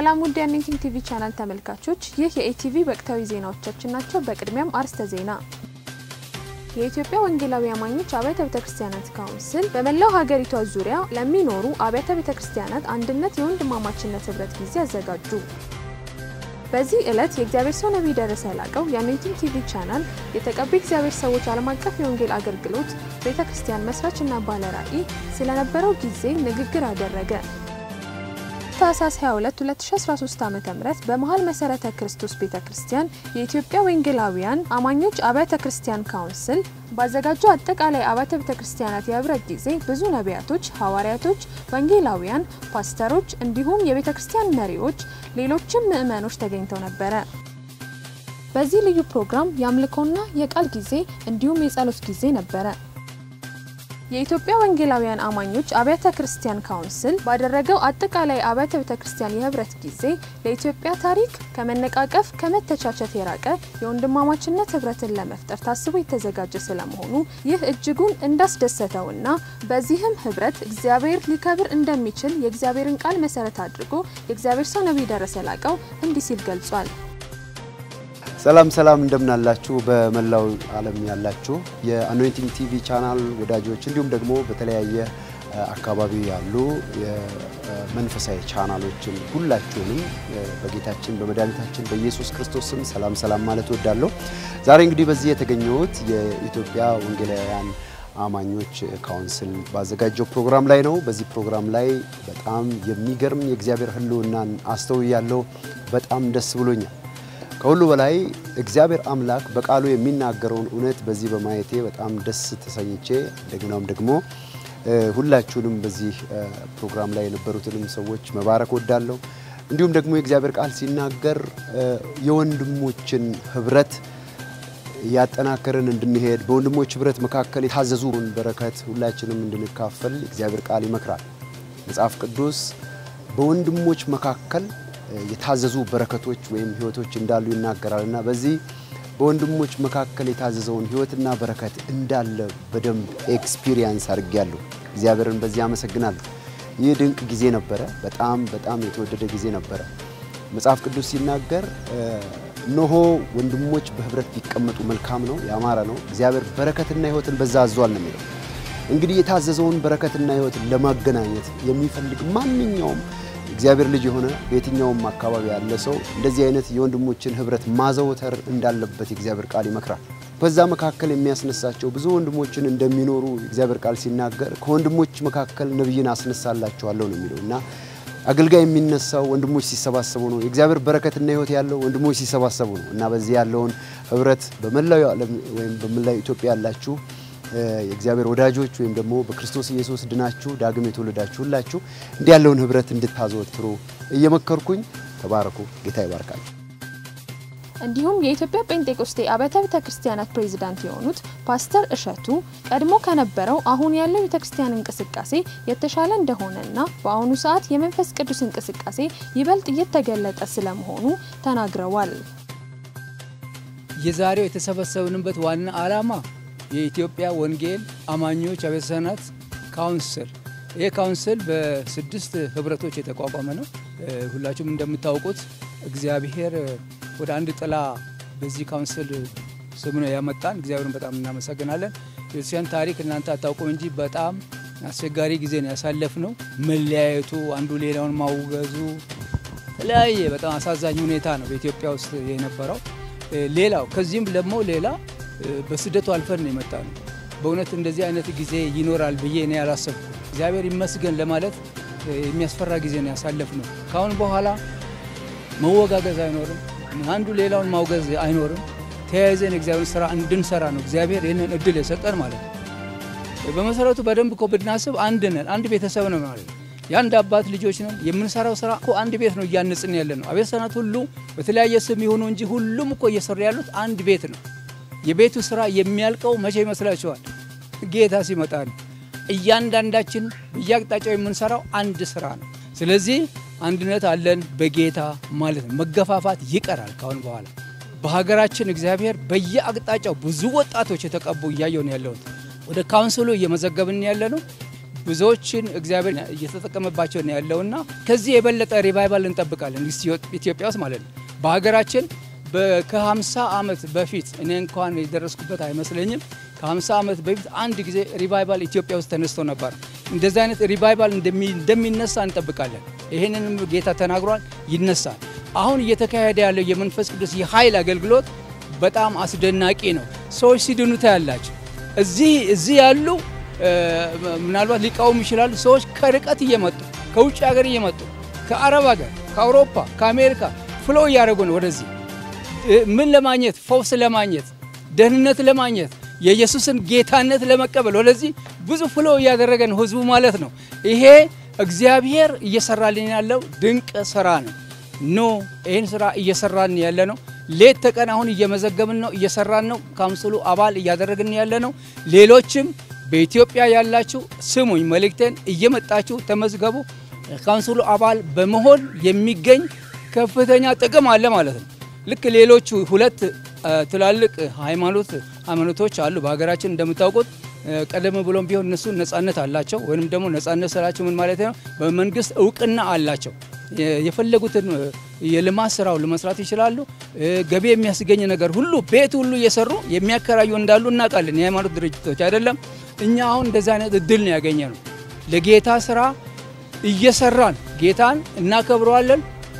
ሰላም ውድ የአኔቲንግ ቲቪ ቻናል ተመልካቾች፣ ይህ የኢቲቪ ወቅታዊ ዜናዎቻችን ናቸው። በቅድሚያም አርዕስተ ዜና። የኢትዮጵያ ወንጌላዊ አማኞች አብያተ ቤተክርስቲያናት ካውንስል በመላው ሀገሪቷ ዙሪያ ለሚኖሩ አብያተ ቤተክርስቲያናት አንድነት የወንድማማችነት ህብረት ጊዜ አዘጋጁ። በዚህ ዕለት የእግዚአብሔር ሰው ነቢይ ደረሰ ላቀው የአኖይንቲንግ ቲቪ ቻናል የተቀቢ እግዚአብሔር ሰዎች ዓለም አቀፍ የወንጌል አገልግሎት ቤተ ክርስቲያን መስራችና ባለራዕይ ስለነበረው ጊዜ ንግግር አደረገ። ታህሳስ 22 2013 ዓ.ም በመሃል መሰረተ ክርስቶስ ቤተ ክርስቲያን የኢትዮጵያ ወንጌላውያን አማኞች አብያተ ክርስቲያን ካውንስል ባዘጋጀው አጠቃላይ አብያተ ቤተ ክርስቲያናት የህብረት ጊዜ ብዙ ነቢያቶች፣ ሐዋርያቶች፣ ወንጌላውያን፣ ፓስተሮች እንዲሁም የቤተ ክርስቲያን መሪዎች፣ ሌሎችም ምዕመኖች ተገኝተው ነበረ። በዚህ ልዩ ፕሮግራም የአምልኮና የቃል ጊዜ እንዲሁም የጸሎት ጊዜ ነበረ። የኢትዮጵያ ወንጌላውያን አማኞች አብያተ ክርስቲያን ካውንስል ባደረገው አጠቃላይ አብያተ ቤተ ክርስቲያን የህብረት ጊዜ ለኢትዮጵያ ታሪክ ከመነቃቀፍ ከመተቻቸት የራቀ የወንድማማችነት ህብረትን ለመፍጠር ታስቦ የተዘጋጀ ስለመሆኑ ይህ እጅጉን እንዳስደሰተውና በዚህም ህብረት እግዚአብሔር ሊከብር እንደሚችል የእግዚአብሔርን ቃል መሰረት አድርጎ የእግዚአብሔር ሰው ነቢይ ደረሰ ላቀው እንዲህ ሲል ገልጿል። ሰላም ሰላም እንደምናላችሁ በመላው ዓለም ያላችሁ የአኖይንቲንግ ቲቪ ቻናል ወዳጆች እንዲሁም ደግሞ በተለያየ አካባቢ ያሉ የመንፈሳዊ ቻናሎችን ሁላችሁንም በጌታችን በመድኃኒታችን በኢየሱስ ክርስቶስ ስም ሰላም ሰላም ማለት እወዳለሁ። ዛሬ እንግዲህ በዚህ የተገኘሁት የኢትዮጵያ ወንጌላውያን አማኞች ካውንስል ባዘጋጀው ፕሮግራም ላይ ነው። በዚህ ፕሮግራም ላይ በጣም የሚገርም የእግዚአብሔር ሕልውናን አስተውያለሁ። በጣም ደስ ብሎኛል። ከሁሉ በላይ እግዚአብሔር አምላክ በቃሉ የሚናገረውን እውነት በዚህ በማየቴ በጣም ደስ ተሰኝቼ እንደገናም ደግሞ ሁላችሁንም በዚህ ፕሮግራም ላይ የነበሩትንም ሰዎች መባረክ ወዳለሁ። እንዲሁም ደግሞ የእግዚአብሔር ቃል ሲናገር የወንድሞችን ህብረት እያጠናከርን እንድንሄድ በወንድሞች ህብረት መካከል የታዘዙን በረከት ሁላችንም እንድንካፈል እግዚአብሔር ቃል ይመክራል። መጽሐፍ ቅዱስ በወንድሞች መካከል የታዘዙ በረከቶች ወይም ህይወቶች እንዳሉ ይናገራል እና በዚህ በወንድሞች መካከል የታዘዘውን ህይወትና በረከት እንዳለ በደንብ ኤክስፒሪየንስ አድርጌያለሁ። እግዚአብሔርን በዚህ አመሰግናለሁ። ይህ ድንቅ ጊዜ ነበረ። በጣም በጣም የተወደደ ጊዜ ነበረ። መጽሐፍ ቅዱስ ሲናገር እነሆ ወንድሞች በህብረት ቢቀመጡ መልካም ነው፣ ያማረ ነው፣ እግዚአብሔር በረከትና ህይወትን በዛ አዟል ነው የሚለው። እንግዲህ የታዘዘውን በረከትና ህይወትን ለማገናኘት የሚፈልግ ማንኛውም እግዚአብሔር ልጅ የሆነ በየትኛውም አካባቢ ያለ ሰው እንደዚህ አይነት የወንድሞችን ህብረት ማዘውተር እንዳለበት የእግዚአብሔር ቃል ይመክራል። በዛ መካከል የሚያስነሳቸው ብዙ ወንድሞችን እንደሚኖሩ እግዚአብሔር ቃል ሲናገር ከወንድሞች መካከል ነቢይን አስነሳላቸዋለሁ ነው የሚለው እና አገልጋይ የሚነሳው ወንድሞች ሲሰባሰቡ ነው። የእግዚአብሔር በረከትና ህይወት ያለው ወንድሞች ሲሰባሰቡ ነው እና በዚህ ያለውን ህብረት በመላው ዓለም ወይም በመላው ኢትዮጵያ ያላችሁ የእግዚአብሔር ወዳጆች ወይም ደግሞ በክርስቶስ ኢየሱስ ድናችሁ ዳግም የተወለዳችሁ ሁላችሁ እንዲህ ያለውን ህብረት እንድታዘወትሩ እየመከርኩኝ ተባረኩ። ጌታ ይባርካል። እንዲሁም የኢትዮጵያ ጴንጤቆስቴ አብያተ ቤተ ክርስቲያናት ፕሬዝዳንት የሆኑት ፓስተር እሸቱ ቀድሞ ከነበረው አሁን ያለው የቤተ ክርስቲያን እንቅስቃሴ የተሻለ እንደሆነና በአሁኑ ሰዓት የመንፈስ ቅዱስ እንቅስቃሴ ይበልጥ እየተገለጠ ስለመሆኑ ተናግረዋል። የዛሬው የተሰበሰብንበት ዋና ዓላማ የኢትዮጵያ ወንጌል አማኞች አብያተ ክርስቲያናት ካውንስል ይህ ካውንስል በስድስት ህብረቶች የተቋቋመ ነው። ሁላችሁም እንደምታውቁት እግዚአብሔር ወደ አንድ ጥላ በዚህ ካውንስል ስም ነው ያመጣን። እግዚአብሔርን በጣም እናመሰግናለን። የቤተክርስቲያን ታሪክ እናንተ አታውቁም እንጂ በጣም አስቸጋሪ ጊዜ ነው ያሳለፍ ነው። መለያየቱ፣ አንዱ ሌላውን ማውገዙ፣ ተለያየ በጣም አሳዛኝ ሁኔታ ነው በኢትዮጵያ ውስጥ የነበረው። ሌላው ከዚህም ደግሞ ሌላ በስደቱ አልፈን ነው የመጣ ነው። በእውነት እንደዚህ አይነት ጊዜ ይኖራል ብዬ እኔ ያላሰብኩ። እግዚአብሔር ይመስገን ለማለት የሚያስፈራ ጊዜ ነው ያሳለፍ ነው። ከአሁን በኋላ መወጋገዝ አይኖርም። አንዱ ሌላውን ማውገዝ አይኖርም። ተያይዘን የእግዚአብሔር ስራ እንድንሰራ ነው እግዚአብሔር ይህንን እድል የሰጠን ማለት ነው። በመሰረቱ በደንብ እኮ ብናስብ አንድ ነን፣ አንድ ቤተሰብ ነው ማለት ነው። የአንድ አባት ልጆች ነን። የምንሰራው ስራ እኮ አንድ ቤት ነው እያነጽን ያለ ነው። አብያተ ክርስቲያናት ሁሉ በተለያየ ስም ይሁኑ እንጂ ሁሉም እኮ እየሰሩ ያሉት አንድ ቤት ነው። የቤቱ ስራ የሚያልቀው መቼ ይመስላችኋል? ጌታ ሲመጣ ነው። እያንዳንዳችን በየአቅጣጫው የምንሰራው አንድ ስራ ነው። ስለዚህ አንድነት አለን በጌታ ማለት ነው። መገፋፋት ይቀራል ካሁን በኋላ በሀገራችን እግዚአብሔር በየአቅጣጫው ብዙ ወጣቶች የተቀቡ እያየውን ያለውን ወደ ካውንስሉ እየመዘገብን ያለ ነው። ብዙዎችን እግዚአብሔር እየተጠቀመባቸው ነው ያለውና ከዚህ የበለጠ ሪቫይቫል እንጠብቃለን ኢትዮጵያ ውስጥ ማለት ነው። በሀገራችን ከ50 ዓመት በፊት እኔ እንኳን የደረስኩበት አይመስለኝም። ከ50 ዓመት በፊት አንድ ጊዜ ሪቫይቫል ኢትዮጵያ ውስጥ ተነስቶ ነበር። እንደዚህ አይነት ሪቫይቫል እንደሚነሳ እንጠብቃለን። ይህንንም ጌታ ተናግሯል፣ ይነሳል። አሁን እየተካሄደ ያለው የመንፈስ ቅዱስ የኃይል አገልግሎት በጣም አስደናቂ ነው። ሰዎች ሲድኑ ታያላችሁ። እዚህ እዚህ ያሉ ምናልባት ሊቃወሙ ይችላሉ። ሰዎች ከርቀት እየመጡ ከውጭ ሀገር እየመጡ ከአረብ ሀገር፣ ከአውሮፓ፣ ከአሜሪካ ፍሎ እያደረጉ ነው ወደዚህ ምን ለማግኘት ፈውስ ለማግኘት ደህንነት ለማግኘት የኢየሱስን ጌታነት ለመቀበል ወደዚህ ብዙ ፍሎ እያደረገ ነው ህዝቡ ማለት ነው። ይሄ እግዚአብሔር እየሰራልን ያለው ድንቅ ስራ ነው። ኖ ይህን ስራ እየሰራን ያለ ነው። ሌት ተቀን አሁን እየመዘገብን ነው፣ እየሰራን ነው። ካውንስሉ አባል እያደረግን ያለ ነው። ሌሎችም በኢትዮጵያ ያላችሁ ስሙኝ፣ መልእክቴን እየመጣችሁ ተመዝገቡ። ካውንስሉ አባል በመሆን የሚገኝ ከፍተኛ ጥቅም አለ ማለት ነው። ልክ ሌሎቹ ሁለት ትላልቅ ሃይማኖት ሃይማኖቶች አሉ በሀገራችን እንደምታውቁት ቀደም ብሎም ቢሆን እነሱ ነጻነት አላቸው። ወይም ደግሞ ነጻነት ስላቸው ምን ማለት ነው? በመንግስት እውቅና አላቸው። የፈለጉትን የልማት ስራው ለመስራት ይችላሉ። ገቢ የሚያስገኝ ነገር ሁሉ ቤት ሁሉ እየሰሩ የሚያከራዩ እንዳሉ እናውቃለን። የሃይማኖት ድርጅቶች አይደለም። እኛ አሁን እንደዚህ አይነት እድል ነው ያገኘ ነው። ለጌታ ስራ እየሰራን ጌታን እናከብረዋለን።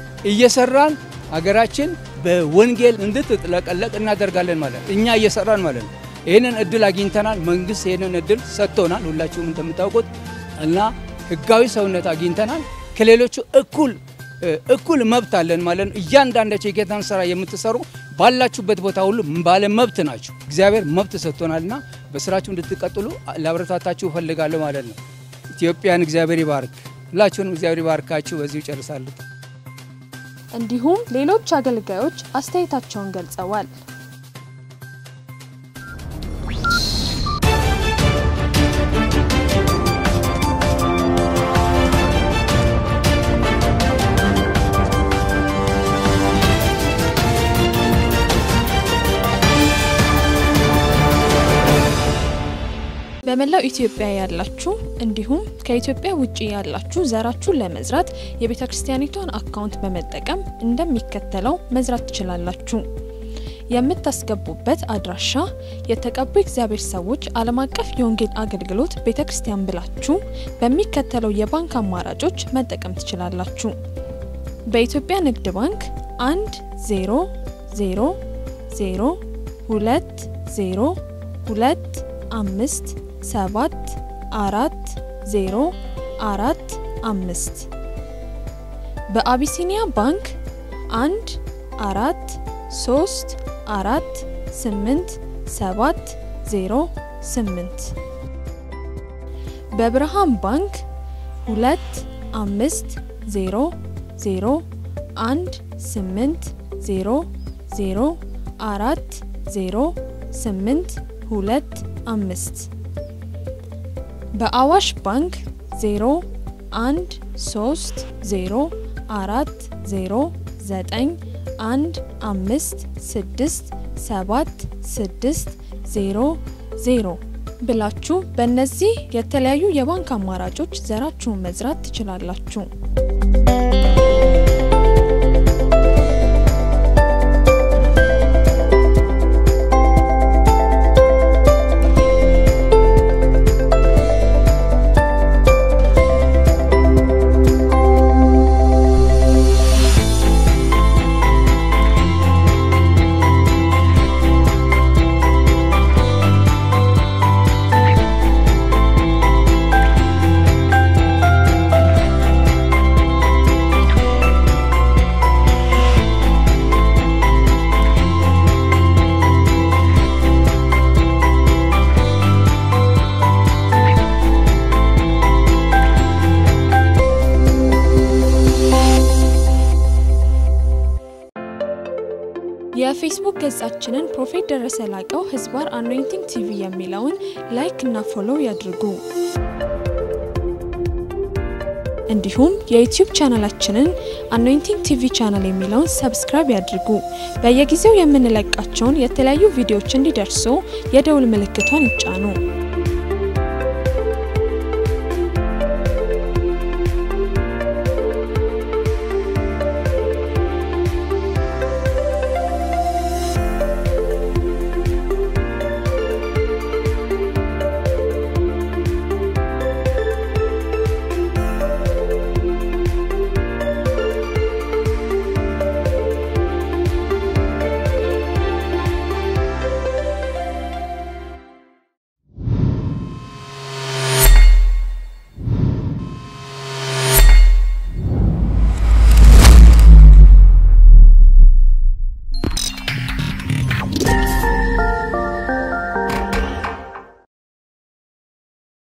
እየሰራን ሀገራችን በወንጌል እንድትጥለቀለቅ እናደርጋለን ማለት ነው። እኛ እየሰራን ማለት ነው። ይህንን እድል አግኝተናል። መንግስት ይህንን እድል ሰጥቶናል። ሁላችሁም እንደምታውቁት እና ህጋዊ ሰውነት አግኝተናል። ከሌሎቹ እኩል እኩል መብት አለን ማለት ነው። እያንዳንዳቸው የጌታን ስራ የምትሰሩ ባላችሁበት ቦታ ሁሉ ባለ መብት ናችሁ። እግዚአብሔር መብት ሰጥቶናልና በስራችሁ እንድትቀጥሉ ላበረታታችሁ እፈልጋለሁ ማለት ነው። ኢትዮጵያን እግዚአብሔር ይባርክ። ሁላችሁንም እግዚአብሔር ይባርካችሁ። በዚሁ ይጨርሳለሁ። እንዲሁም ሌሎች አገልጋዮች አስተያየታቸውን ገልጸዋል። በመላው ኢትዮጵያ ያላችሁ እንዲሁም ከኢትዮጵያ ውጭ ያላችሁ ዘራችሁን ለመዝራት የቤተ ክርስቲያኒቷን አካውንት በመጠቀም እንደሚከተለው መዝራት ትችላላችሁ። የምታስገቡበት አድራሻ የተቀቡ እግዚአብሔር ሰዎች ዓለም አቀፍ የወንጌል አገልግሎት ቤተ ክርስቲያን ብላችሁ በሚከተለው የባንክ አማራጮች መጠቀም ትችላላችሁ። በኢትዮጵያ ንግድ ባንክ 1 0 0 0 2 0 2 አምስት ሰባት አራት ዜሮ አራት አምስት በአቢሲኒያ ባንክ አንድ አራት ሶስት አራት ስምንት ሰባት ዜሮ ስምንት በብርሃን ባንክ ሁለት አምስት ዜሮ ዜሮ አንድ ስምንት ዜሮ ዜሮ አራት ዜሮ ስምንት ሁለት አምስት በአዋሽ ባንክ 0 1 3 0 4 0 9 1 5 6 7 6 0 0 ብላችሁ በእነዚህ የተለያዩ የባንክ አማራጮች ዘራችሁን መዝራት ትችላላችሁ። የፌስቡክ ገጻችንን ፕሮፌት ደረሰ ላቀው ህዝባር አኖይንቲንግ ቲቪ የሚለውን ላይክ እና ፎሎው ያድርጉ። እንዲሁም የዩቲዩብ ቻናላችንን አኖይንቲንግ ቲቪ ቻናል የሚለውን ሰብስክራይብ ያድርጉ። በየጊዜው የምንለቃቸውን የተለያዩ ቪዲዮዎች እንዲደርሱ የደውል ምልክቷን ይጫኑ።